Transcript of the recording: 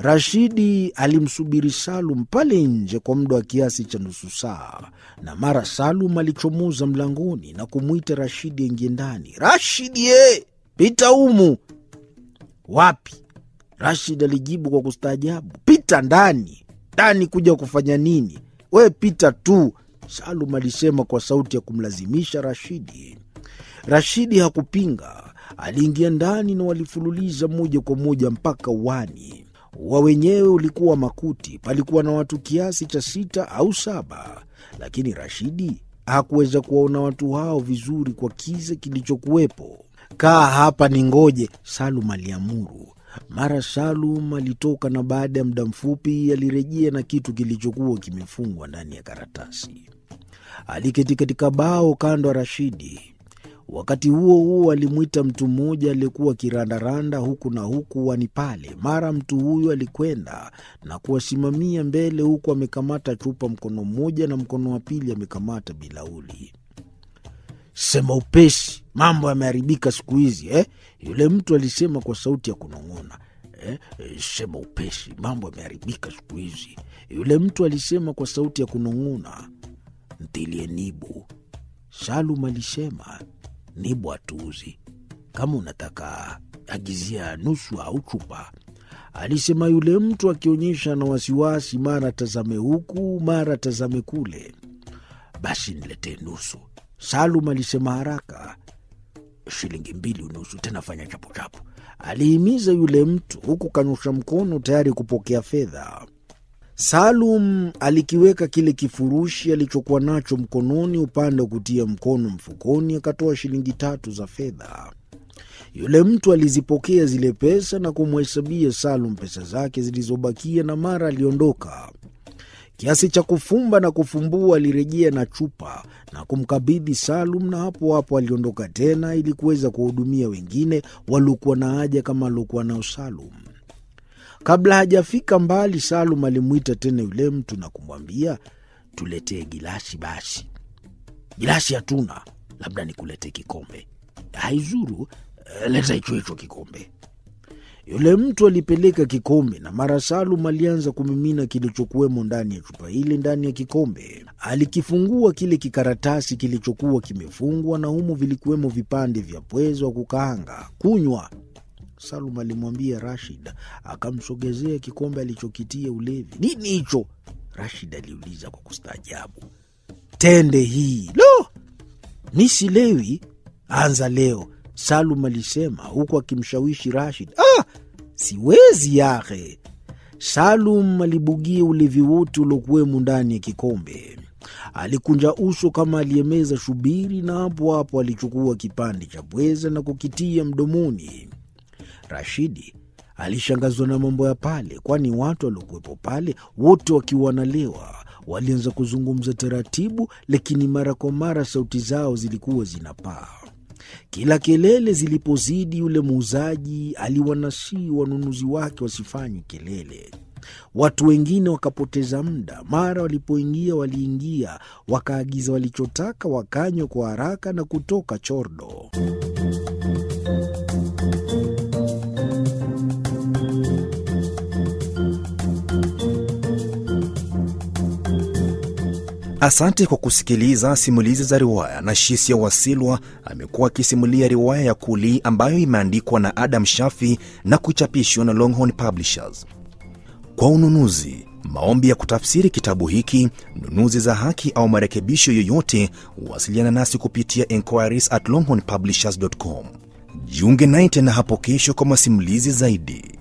Rashidi alimsubiri Salum pale nje kwa muda wa kiasi cha nusu saa, na mara Salum alichomoza mlangoni na kumwita Rashidi aingie ndani. Rashidi ye, pita humu. Wapi? Rashid alijibu kwa kustaajabu, pita ndani. Ndani kuja kufanya nini? We pita tu, Salum alisema kwa sauti ya kumlazimisha Rashidi. Rashidi hakupinga, aliingia ndani na walifululiza moja kwa moja mpaka uani. Ua wenyewe ulikuwa makuti, palikuwa na watu kiasi cha sita au saba, lakini Rashidi hakuweza kuwaona watu hao vizuri kwa kiza kilichokuwepo. Kaa hapa ni ngoje, Salum aliamuru. Mara Salum alitoka na baada ya muda mfupi alirejea na kitu kilichokuwa kimefungwa ndani ya karatasi. Aliketi katika bao kando ya Rashidi. Wakati huo huo alimwita mtu mmoja aliyekuwa akirandaranda huku na huku wani pale. Mara mtu huyo alikwenda na kuwasimamia mbele, huku amekamata chupa mkono mmoja na mkono wa pili amekamata bilauli. Sema upesi, mambo yameharibika siku hizi eh? Yule mtu alisema kwa sauti ya kunong'ona. Eh, eh, sema upesi, mambo yameharibika siku hizi. Yule mtu alisema kwa sauti ya kunong'ona. Ntilie nibu, Salum alisema. Nibu hatuuzi, kama unataka agizia nusu au chupa, alisema yule mtu akionyesha na wasiwasi, mara tazame huku mara tazame kule. Basi niletee nusu, Salum alisema haraka. Shilingi mbili unusu, tena fanya chapuchapu, alihimiza yule mtu huku kanyosha mkono tayari kupokea fedha. Salum alikiweka kile kifurushi alichokuwa nacho mkononi upande wa kutia mkono mfukoni, akatoa shilingi tatu za fedha. Yule mtu alizipokea zile pesa na kumhesabia Salum pesa zake zilizobakia, na mara aliondoka. Kiasi cha kufumba na kufumbua, alirejea na chupa na kumkabidhi Salum, na hapo hapo aliondoka tena ili kuweza kuwahudumia wengine waliokuwa na haja kama aliokuwa nao Salum. Kabla hajafika mbali, Salum alimwita tena yule mtu na kumwambia, tuletee gilasi basi. Gilasi hatuna, labda nikuletee kikombe. Haizuru, leta hicho hicho kikombe. Yule mtu alipeleka kikombe na mara Salum alianza kumimina kilichokuwemo ndani ya chupa ile ndani ya kikombe. Alikifungua kile kikaratasi kilichokuwa kimefungwa, na humo vilikuwemo vipande vya pwezo wa kukaanga. Kunywa, Salum alimwambia Rashid, akamsogezea kikombe alichokitia ulevi. Nini hicho? Rashid aliuliza kwa kustaajabu. Tende hii. Lo, mi silewi. Anza leo, Salum alisema huku akimshawishi Rashid. Ah, siwezi yahe. Salum alibugia ulevi wote uliokuwemo ndani ya kikombe. Alikunja uso kama aliyemeza shubiri, na hapo hapo alichukua kipande cha pweza na kukitia mdomoni. Rashidi alishangazwa na mambo ya pale, kwani watu waliokuwepo pale wote wakiwa wanalewa walianza kuzungumza taratibu, lakini mara kwa mara sauti zao zilikuwa zinapaa. Kila kelele zilipozidi, yule muuzaji aliwanasii wanunuzi wake wasifanye kelele. Watu wengine wakapoteza muda. Mara walipoingia, waliingia wakaagiza walichotaka, wakanywa kwa haraka na kutoka chordo. Asante kwa kusikiliza simulizi za riwaya. na Shisia Wasilwa amekuwa akisimulia riwaya ya Kuli ambayo imeandikwa na Adam Shafi na kuchapishwa na Longhorn Publishers. Kwa ununuzi, maombi ya kutafsiri kitabu hiki, nunuzi za haki au marekebisho yoyote, wasiliana nasi kupitia enquiries at longhornpublishers.com. Jiunge naye tena hapo kesho kwa masimulizi zaidi.